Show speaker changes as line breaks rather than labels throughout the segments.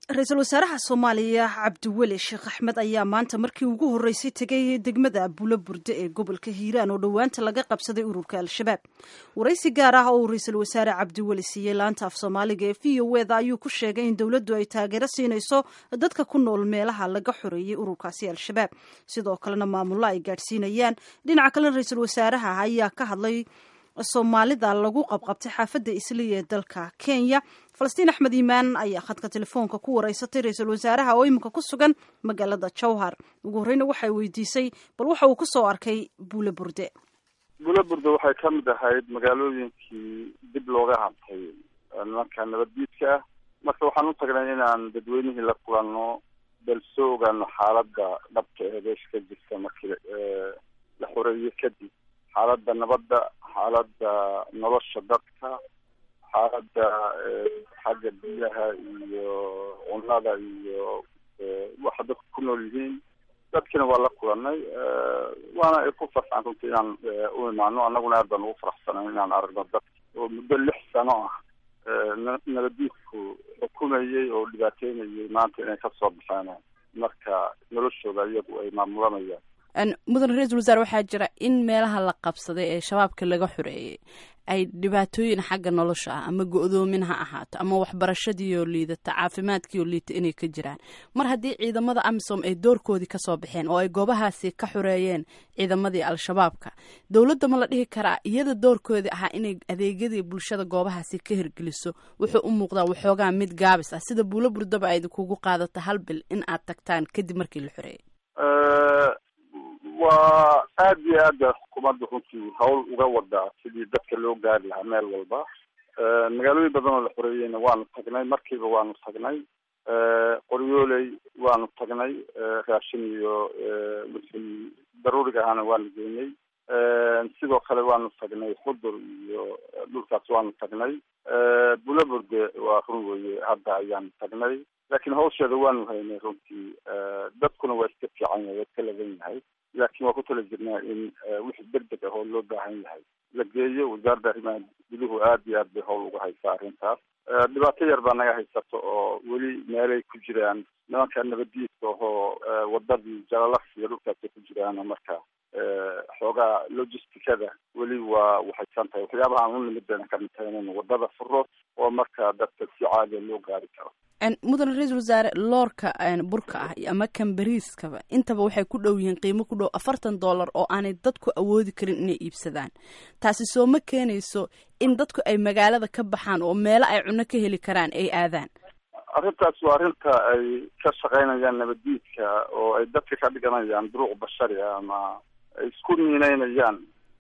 ra-iisul wasaaraha soomaaliya cabdiweli sheekh axmed ayaa maanta markii ugu horreysay tegay degmada bulo burde ee gobolka hiiraan oo dhowaanta laga qabsaday ururka al-shabaab waraysi gaar ah oo uu ra-iisul wasaare cabdiweli siiyey laanta af soomaaliga ee v o eda ayuu ku sheegay in dowladdu ay taageero siinayso dadka ku nool meelaha laga xoreeyey ururkaasi al-shabaab sidoo kalena maamullo ay gaadhsiinayaan dhinaca kalena ra-iisul wasaaraha ayaa ka hadlay soomaalida lagu qabqabtay xaafadda isliya ee dalka kenya falastiin axmed iimaan ayaa khadka telefoonka ku wareysatay ra-iisul wasaaraha oo iminka ku sugan magaalada jowhar ugu horreyna waxay weydiisay bal waxa uu kusoo arkay buule burde
buule burde waxay ka mid ahayd magaalooyinkii dib looga hadlay nimanka nabaddiidka ah marka waxaan u tagnay inaan dadweynihii la kulanno bal soo ogaano xaaladda dhabka ee beesha ka jirta markii la xoreeye kadib xaaladda nabadda xaaladda nolosha dadka xaaladda xagga biyaha iyo cunnada iyo waxa dadku ku nool yihiin dadkina waa la kulanay waana ay ku farxaan runtii inaan u imaano annaguna aad baan ugu faraxsanay inaan aragno dadka oo muddo lix sano ah nabadiidku xukumayey oo dhibaateynayay maanta inay kasoo baxeen marka noloshooda iyagu ay maamulanayaan
mudan ra-iisul wasaare waxaa jira in meelaha la qabsaday ee shabaabka laga xoreeyey ay dhibaatooyin xagga nolosha ah ama go-doomin ha ahaato ama waxbarashadiioo liidata caafimaadkiioo liita inay ka jiraan mar haddii ciidamada amisom ay doorkoodii kasoo baxeen oo ay goobahaasi ka xoreeyeen ciidamadii al-shabaabka dowladda ma la dhihi karaa iyada doorkoodii ahaa inay adeegyadii bulshada goobahaasi ka hirgeliso wuxuu u muuqdaa waxoogaa mid gaabis ah sida buulo burdaba ay idinkugu qaadato hal bil in aad tagtaan kadib markii la xoreeyey
waa aad iyo aada xukuumadda runtii hawl uga wadaa sidii dadka loo gaari lahaa meel walba magaalooyin badan oo la xoreeyeyna waanu tagnay markiiba waanu tagnay qoryooley waanu tagnay raashin iyo wixii daruuriga ahana waanu geynay sidoo kale waanu tagnay xudur iyo dhulkaas waanu tagnay bulaburde waa run weye hadda ayaanu tagnay laakiin hawsheeda waanu haynay runtii dadkuna waa iska fiican yahay waa iska lagan yahay laakiin waa ku tala jirnaa in wixii deg deg ah oo loo baahan yahay la geeyo wasaaradda arrimaha guduhu aad iyo aad bay hawl uga haysaa arrintaas dhibaato yar baa naga haysato oo weli meelay ku jiraan nimanka nabadiidka ahoo wadadii jalalaks iyo dhulkaasay ku jiraan marka xoogaa logisticada weli waa waxaysan tahay waxyaabaha aan u nimid bayna kamid tahay inaynu wadada furo oo marka dadka si caadiya loo gaari karo
mudan ra-iisul wasaare loorka burka ah ama kambariiskaba intaba waxay ku dhow yihiin qiimo ku dhow afartan dollar oo aanay dadku awoodi karin inay iibsadaan taasi soo ma keenayso in dadku ay magaalada ka baxaan oo meelo ay cunno ka heli karaan ay aadaan
arrintaas waa arrinta ay ka shaqaynayaan nabadiidka oo ay dadka ka dhiganayaan duruuc bashari ah ama ay isku niineynayaan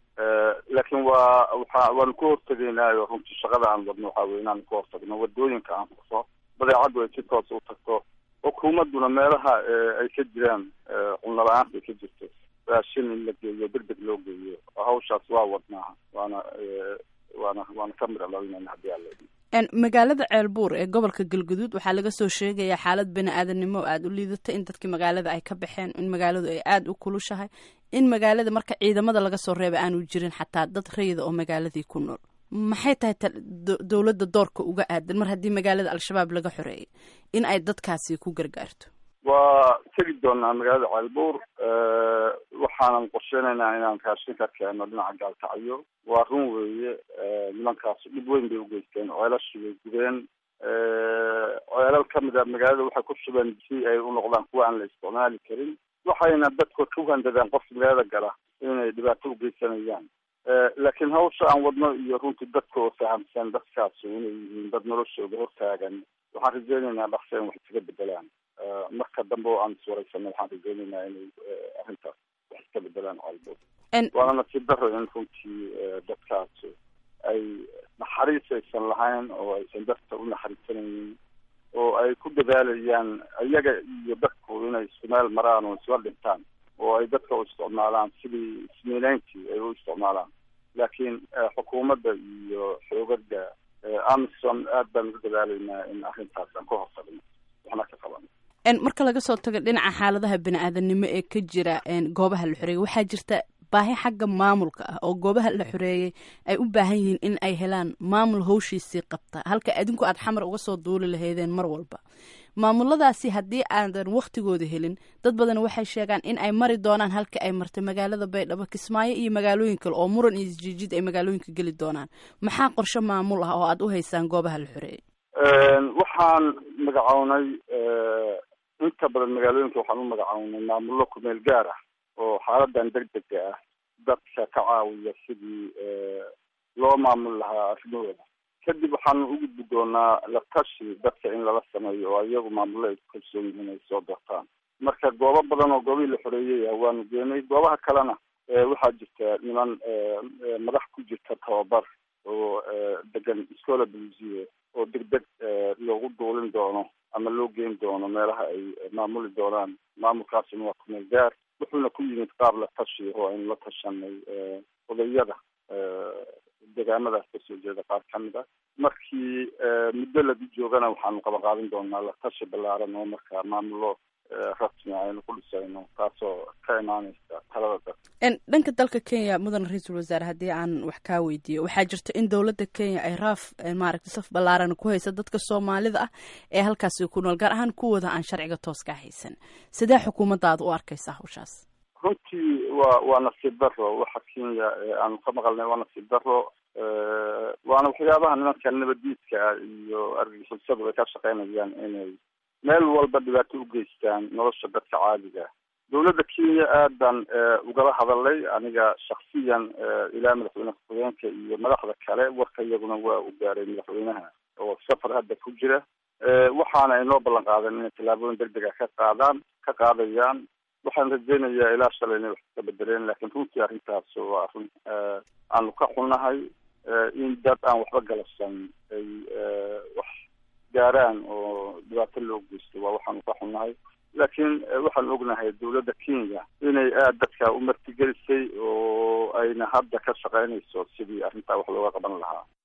laakiin waa waxa waanu ka hortegaynaayo runtii shaqada aan wadno waxaa weye inaanu ka hortagno wadooyinka aan furso badeecaddu ay si toos u tagto xukuumadduna meelaha ay ka jiraan cunno la-aanta ay ka jirto raashin in la geeyo deg deg loo geeyo hawshaas waa wadnaa waana waana waana ka midha laynayna haddii alla
magaalada ceelbuur ee gobolka galguduud waxaa laga soo sheegayaa xaalad bani aadamnimo oo aada u liidata in dadkii magaalada ay ka baxeen in magaaladu ay aada u kulushahay in magaalada marka ciidamada laga soo reebay aanu jirin xataa dad rayida oo magaaladii ku nool maxay tahay dowladda doorka uga aadan mar haddii magaalada al-shabaab laga xoreeyay in ay dadkaasi ku gargaarto
waa tegi doonaa magaalada ceelbuur waxaanan qorsheynaynaa inaan raashin ka keeno dhinaca gaalkacyo waa run weeye nimankaas dhib weyn bay ugeysteen ceelashii bay gubeen ceelal kamid a magaalada waxay ku shubeen si ay u noqdaan kuwa aan la isticmaali karin waxayna dadka ku handadaan qofka magaalada gala inay dhibaato ugeysanayaan laakiin hawsha aan wadno iyo runtii dadka oo fahamsan dadkaas inay yihiin dad noloshooda hortaagan waxaan rajeynaynaa dhaqsa in wax iskaga bedelaan marka dambe oo aan iswaraysano waxaan rajeynaynaa inay arrintaas wax iska bedelaan calbood waana nasiib daro in runtii dadkaas ay naxariis aysan lahayn oo aysan dadka u naxariisanaynin oo ay ku dadaalayaan iyaga iyo dadku inay isku meel maraan oo isla dhintaan oo ay dadka u isticmaalaan sidii ismiineyntii ay u isticmaalaan laakiin xukuumadda iyo xoogaga amison aad baan ugu dadaalaynaa in arrintaas aan ka hortagno waxna ka qabano
marka laga soo tago dhinaca xaaladaha bani-aadanimo ee ka jira goobaha la xoreeyay waxaa jirta baahi xagga maamulka ah oo goobaha la xoreeyey ay u baahan yihiin in ay helaan maamul hawshiisii qabta halka adinku aad xamar uga soo duuli lahaydeen mar walba maamuladaasi haddii aadan waktigooda helin dad badan waxay sheegaan in ay mari doonaan halka ay martay magaalada baydhabo kismaayo iyo magaalooyin kale oo muran iyo isjiijid ay magaalooyinka geli doonaan maxaa qorshe maamul ah oo aad u haysaan goobaha la xoreeyey
waxaan magacownay inta badan magaalooyinka waxaan u magacownay maamullo kumeel gaar ah oo xaaladan degdega ah dadka ka caawiya sidii loo maamul lahaa arrimahooda kadib waxaanu u gudbi doonaa la tashi dadka in lala sameeyo oo iyagu maamullo ay ku kalsoon yihiin ay soo doortaan marka goobo badan oo goobihii la xoreeyey ah waanu geenay goobaha kalena waxaa jirta niman madax ku jirta tababar oo degan scola blusie oo degdeg loogu duulin doono ama loo geyn doono meelaha ay maamuli doonaan maamulkaasina waa kumeel gaar wuxuuna ku yimid qaab la tashi oo aynu la tashanay odayada deegaamadaas kasoo jeeda qaar ka mid ah markii muddo lagu joogana waxaanu qaba qaadin doonaa la tashi ballaaran oo marka maamullo rasmi aynu ku dhisayno taasoo ka imaaneysa talada dad
dhanka dalka kenya mudan ra-iisul wasaare haddii aan wax kaa weydiiyo waxaa jirta in dowladda kenya ay raaf maaragtay saf ballaaran ku haysa dadka soomaalida ah ee halkaasi ku nool gaar ahaan kuwooda aan sharciga toos ka haysan sidee xukuumaddaada u arkaysaa hawshaas
runtii waa waa nasiib daro waxa kenya aanu ka maqalnay waa nasiib daro waana waxyaabaha nimanka nabadiidka iyo argagixisadu ay ka shaqeynayaan inay meel walba dhibaato u geystaan nolosha dadka caadiga dowladda kenya aad baan ugala hadalay aniga shaksiyan ilaa madaxweyne ku-xigeenka iyo madaxda kale warka iyaguna waa u gaaray madaxweynaha oo safar hadda ku jira waxaana ay noo ballan qaadeen inay tallaabooyin degdega ka qaadaan ka qaadayaan waxaan rajeynayaa ilaa shalay inay wax ka bedeleen laakiin runtii arrintaas waa arrin aanu ka xunnahay in dad aan waxba galabsan ay wax gaaraan oo dhibaato loo geysto waa waxaanu ka xunnahay laakiin waxaan ognahay dowladda kenya inay aada dadka u martigelisay oo ayna hadda ka shaqeynayso sidii arrintaa wax looga qaban lahaa